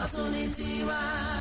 ọ̀tún ní tiwa.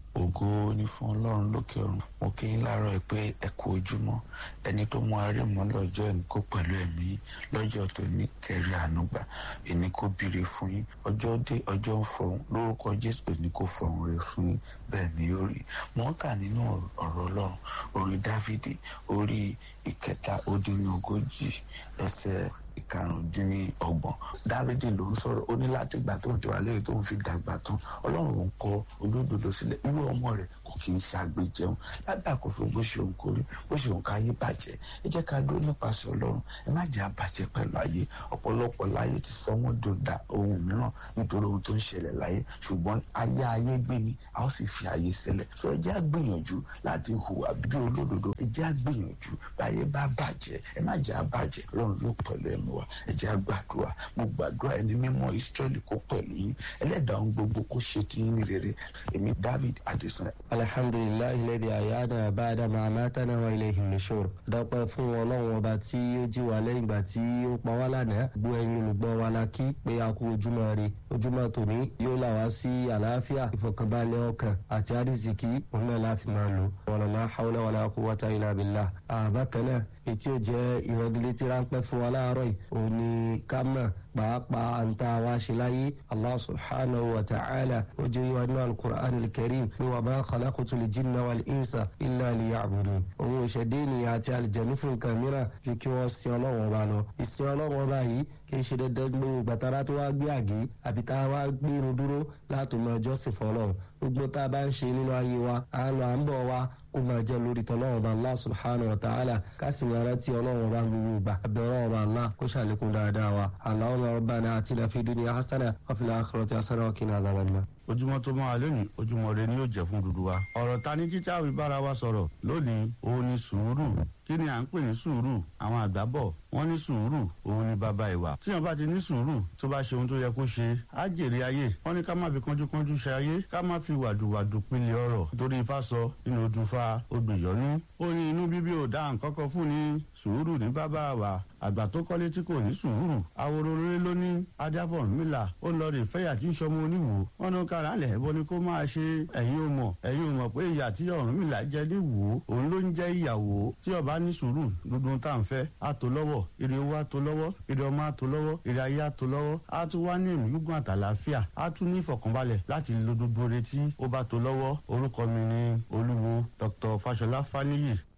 ògo ni fún ọlọ́run lókè ọ̀run mo kí yín láàárọ̀ ẹ pé ẹ kú ojúmọ́ ẹni tó mú arẹ́mọ́ lọ́jọ́ ẹni kó pẹ̀lú ẹ̀mí lọ́jọ́ tó ní kẹrí ànúgbà ẹni kó bìrì fún yín ọjọ́ dé ọjọ́ ń fọhùn lórúkọ jésù ẹni kó fọhùn rẹ fún yín bẹ́ẹ̀ ni ó rí mo ń kà nínú ọ̀rọ̀ ọlọ́run orin dávidi orí ìkẹta ó dín ní ogójì ẹsẹ̀ ìkarùndínlọ́gbọ̀n dávidi ló ń sọ̀rọ̀ ó ní láti gbà tó ń tẹwà lẹ́yìn tó ń fi dàgbà tán ọlọ́run ń kọ olódodo sílẹ̀ irú ọmọ rẹ̀ kò kì í ṣe àgbéjẹun lábẹ́ àkóso bó ṣe òun kórí bó ṣe òun káyé bàjẹ́ ẹ jẹ́ ká dúró nípasẹ̀ ọlọ́run ẹ má jẹ́ àbàjẹ́ pẹ̀lú ayé ọ̀pọ̀lọpọ̀ láyé ti sọ wọ́n dòdà ohun mìíràn nítorí ohun tó ń ṣẹlẹ̀ láyé ṣùgbọ́n ayé ayé gbé ni a ó sì fi ayé sílẹ̀ sọ ẹ jẹ́ àgbìyànjú láti hùwà bí olódodo ẹ jẹ́ àgbìyànjú báyé bá bàjẹ́ ẹ má jẹ́ àbàjẹ́ ọlọ́run yóò pẹ̀lú ẹ̀mí wa ẹ jẹ́ àgbàdua mo gbàdúrà ẹni mímọ́ Ísírẹ́lì kó pẹ̀lú yín ẹlẹ́dàá ohun gbogbo kó ṣe ti yín ní rere èmi David Adesan alhamdulilayi lẹ́dí àyáàdà báadà máa mátánà wa ilé ìhìnlẹ́sọ̀rọ̀ dọ́pẹ́ fún ọlọ́run ọba tí ó jí wa lẹ́yìn ìgbà tí ó pa wá lánàá gbọ́ ẹ̀yin olùgbọ́ wa la kí pé a kú ojúmọ́ rè ojúmọ́ tòní yóò là wá sí àlàáfíà ìfọ̀kànbalẹ̀ ọkàn àti àrísìkí òun náà láfi máa lò wàlọ́lá haúlá wàlá quwwata illa billah àbákan náà ètí ò jẹ́ ìrọ̀gílétí ráńpẹ́ fún wa láàárọ̀ yìí òun ni ká mọ̀ pàápàá ń tá a wá ṣe láyé allah subhanahu wa ta'ala ó jẹ́ ìwà nínú alukur'an alkarim ní wa ma khalaqtu al-jinna wal insa illa liya'budun òun ò ṣẹ̀dé ènìyàn àti àlìjẹ̀nu fún nǹkan mìíràn ju kí wọ́n sin ọlọ́run ọba lọ ìsìn ọlọ́run ọba yìí kì í ṣe dandan gbogbo gbàtàrà tó wá gbé àgé àbí tá a wá gbé irun dúró láti mọ ẹjọ́ sì fọlọ́run gbogbo tá a bá ń ṣe nínú ayé wa à ń lọ à ń bọ̀ wa kó máa jẹ́ lórí tọ́lọ́run ọba allah subhanahu wa ta'ala ká sì máa rántí ọlọ́run ọba gbogbo ìgbà àbẹ̀rẹ̀ ọba allah kó ṣàlékún dáadáa wa allahumma rabbana atina fid dunya hasana wa fil akhirati hasana wa qina adhaban nar ojúmọ́ tó máa lónìí ojúmọ́ rẹ ni yóò jẹ́ fún dúdú wa. ọ̀rọ̀ ta ní títí àwọn ìbára wa sọ̀rọ̀ lónìí òun ni sùúrù kí ni à ń pè ní sùúrù àwọn àgbà bọ̀ wọ́n ní sùúrù òun ni bàbá ìwà. tíyan bá ti ní sùúrù tó bá ṣe ohun tó yẹ kó ṣe á jèrè ayé wọ́n ní ká má fi kánjúkánjú ṣe ayé ká má fi wàdùwàdù pilẹ̀ ọ̀rọ̀ torí ifá sọ nínú ojúfa odùyọ́nú. ó ní inú bíbí ò dá nǹkan kan fún ni sùúrù ní bàbá wa àgbà tó kọ́lé tí kò ní sùúrù àwòrò rere ló ní adáfọ̀nmílà ó lọ rè fẹ́yà tí ń ṣọmọ oníwò wọn ní kára lẹ̀ ẹ̀bọ ni kó máa ṣe ẹ̀yin ò mọ̀ ẹ̀yin ò mọ̀ pé ìyà tí Ọ̀rúnmìlà jẹ ní wò ó òun ló ń jẹ́ ìyàwó tí ọba ní sùúrù gbogbo tá à ń fẹ́ á tó lọ́wọ́ ire owó á tó lọ́wọ́ ire ọmọ á tó lọ́wọ́ ire ayé á tó lọ́wọ́ á tún wá ní ẹ̀mí gígùn àtàlàáfíà á tún ní ìfọ̀kànbalẹ̀ láti lo gbogbo retí ó bá tó lọ́wọ́ orúkọ mi ni olúwo Dr. Fáṣọlá Fáníyì